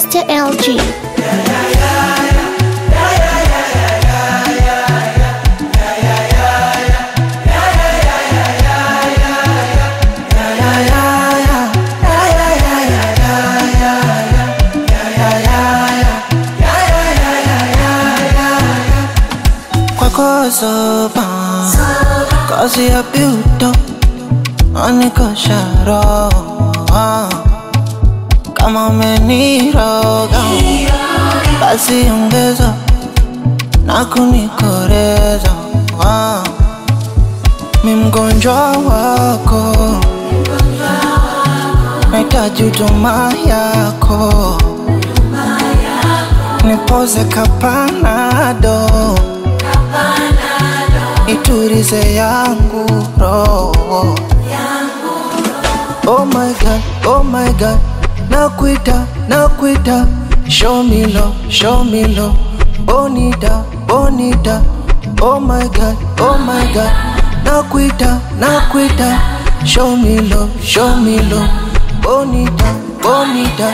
Mr. LG. kwako soba kazi ya piuto anikosha roho kama umeniroga basi ongeza na kunikoreza mi mgonjwa wako nahitaji huduma yako nipoze kapanado iturize yangu roho oh my god oh my god nakuita nakuita show me love show me love bonita bonita oh my god oh my god nakuita nakuita show me love show me love bonita bonita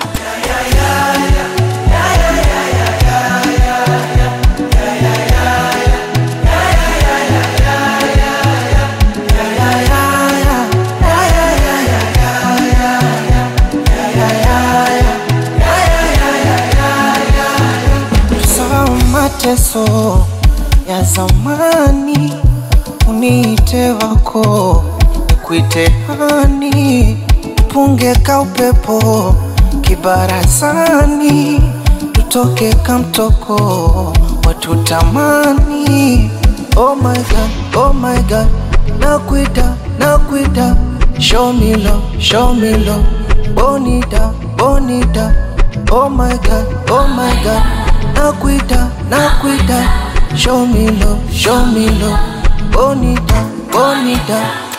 sawa mateso ya zamani, uniite wako, nikuite hani, punge ka upepo kibarazani, tutoke kamtoko watutamani. Oh my god, oh my god, nakuita, nakuita, show me love, show me love, bonita, bonita, oh my god, oh my god, nakuita, nakuita, show me love, show me love, bonita, bonita.